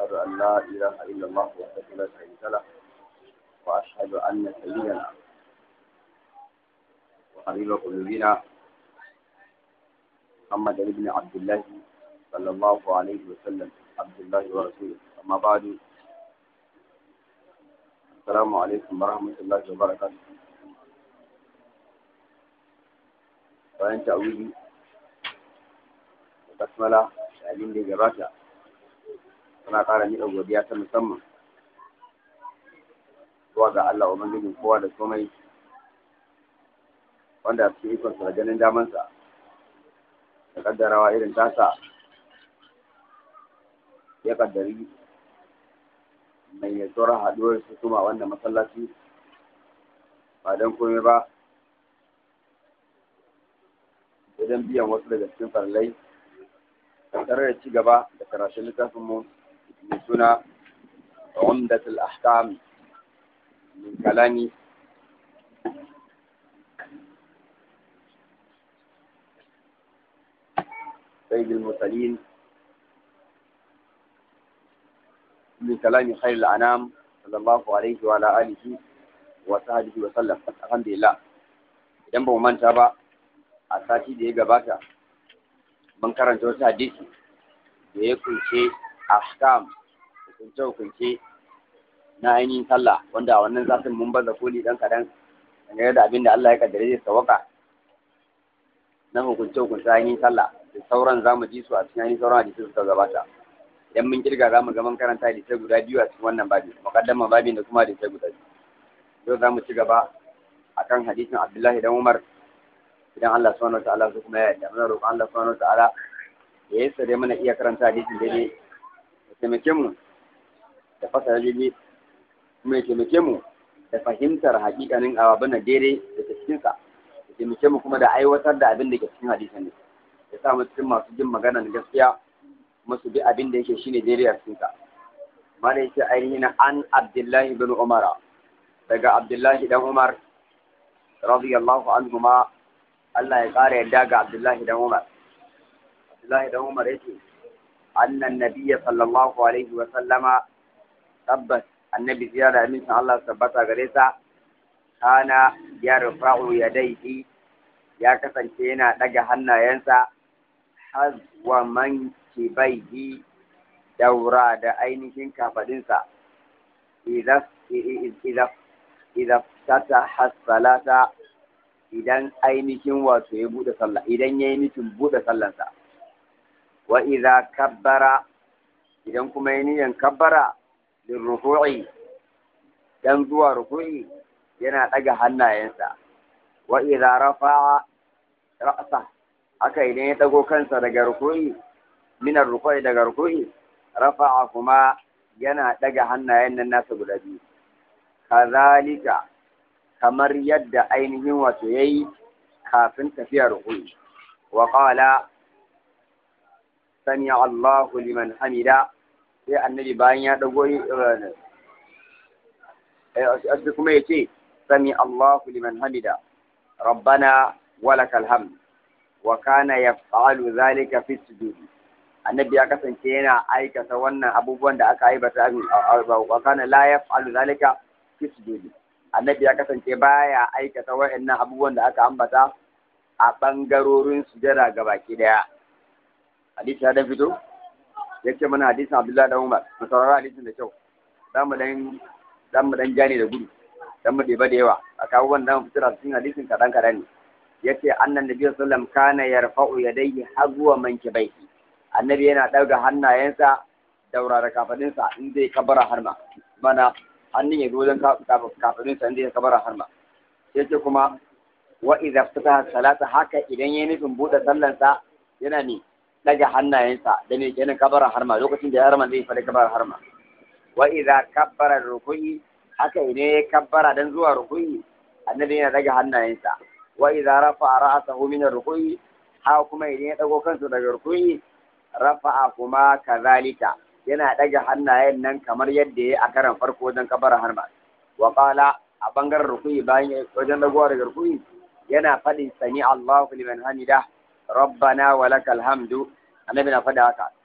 وأشهد أن لا إله إلا الله وحده لا شريك له وأشهد أن سيدنا وحبيب قلوبنا محمد بن عبد الله صلى الله عليه وسلم عبد الله ورسوله أما بعد السلام عليكم ورحمة الله وبركاته bayan ta'awili da basmala da abin da ya gabata suna ƙara miƙa godiya ta musamman zuwa ga Allah Ubangijin kowa da komai wanda su ikonsa da ganin damansa da kaddarawa irin tasa ya kaddari mai ya tsoron haɗuwar su kuma wannan masallaci ba don komai ba idan biyan wasu daga cikin farlai tare da ci gaba da karatun littafin mu mai suna umdatul ahkam min kalami سيد المرسلين من كلام خير الأنام صلى الله عليه وعلى آله وصحبه وسلم الحمد لله idan ba mu manta ba a sati da ya gabata mun karanta wasu hadisi da ya kunshe ahkam hukunce hukunce na ainihin sallah wanda a wannan zafin mun baza koli dan kadan dangane da abin da Allah ya kaddare zai sawaka na hukunce hukunce ainihin sallah da sauran za mu ji su a cikin ainihin sauran hadisi suka gabata idan mun kirga za mu ga mun karanta hadisai guda biyu a cikin wannan babin muqaddama babin da kuma hadisai guda biyu yau za mu ci gaba akan hadisin Abdullahi dan Umar idan Allah subhanahu wataala su kuma ya yarda muna roƙon Allah subhanahu wataala ya yi sare mana iya karanta hadisin daidai ya taimake mu da fasara daidai kuma ya taimake mu da fahimtar hakikanin ababin daidai da ke cikinsa ya taimake mu kuma da aiwatar da abin da ke cikin hadisin ne ya sa mu cikin masu jin maganar gaskiya kuma su bi abin da yake shine daidai a cikinsa mana yake ainihin an Abdullahi bin Umar daga Abdullahi dan Umar radiyallahu anhu ma Allah ya ƙara yadda ga Abdullahi dan Umar. Abdullahi dan Umar yake annan nabiyya sallallahu alaihi wa sallama tabbas annabi ziyara da amincin Allah tabbata gare sa kana ya rufa'u yadaihi ya kasance yana daga hannayensa hazwa man kibaihi daura da ainihin kafadinsa idan idan idan tata salata idan ainihin wato ya bude sallah idan ya yi nufin bude sallansa wa idza kabbara idan kuma ya niyan kabbara lin ruku'i dan zuwa ruku'i yana daga hannayensa wa idza rafa'a ra'sa haka idan ya dago kansa daga ruku'i minar ruku'i daga ruku'i rafa'a kuma yana daga hannayen nan nasa guda biyu kazalika kamar yadda ainihin wato ya yi kafin tafiya rukuni wa ƙala sani Allahu liman hamida sai annabi bayan ya ɗago yi kuma ya ce sami Allahu liman hamida rabbana walakal hamd wa kana yaf'alu zalika fi sujudi annabi ya kasance yana aikata wannan abubuwan da aka aibata wa kana la yaf'alu zalika fi sujudi annabi ya kasance baya aikata wa'annan abubuwan da aka ambata a ɓangarorin sujada ga baki daya hadisi ya dan fito ya ce mana hadisin abdullahi dan umar mu saurara hadisin da kyau dan mu dan dan mu dan jani da gudu dan mu ɗeba da yawa a kawo wannan fitar cikin hadisin kaɗan kaɗan ne ya ce annan nabi sallam kana yarfa'u yadayhi hazwa mankibaihi annabi yana ɗaga hannayensa daura da kafadinsa in zai kabara harma mana hannun ya zo wajen kafirin sa inda ya kabara harma sai ce kuma wa idza fataha salata haka idan yayi nufin bude sallansa yana ne daga hannayensa da ne kenan kabara harma lokacin da ya harma zai fara kabara harma wa idza kabbara ruku'i haka idan ya kabbara dan zuwa ruku'i annabi yana daga hannayensa wa idza rafa'a ra'sahu min ruku'i haka kuma idan ya dago kansa daga ruku'i rafa'a kuma kazalika yana ɗaga hannayen nan kamar yadda ya a karan farko wajen kabara harma wa qala a bangaren rukuyi bayan wajen dagowa daga rukuyi yana faɗin sami Allahu liman hamida rabbana wa lakal hamdu annabi na faɗa haka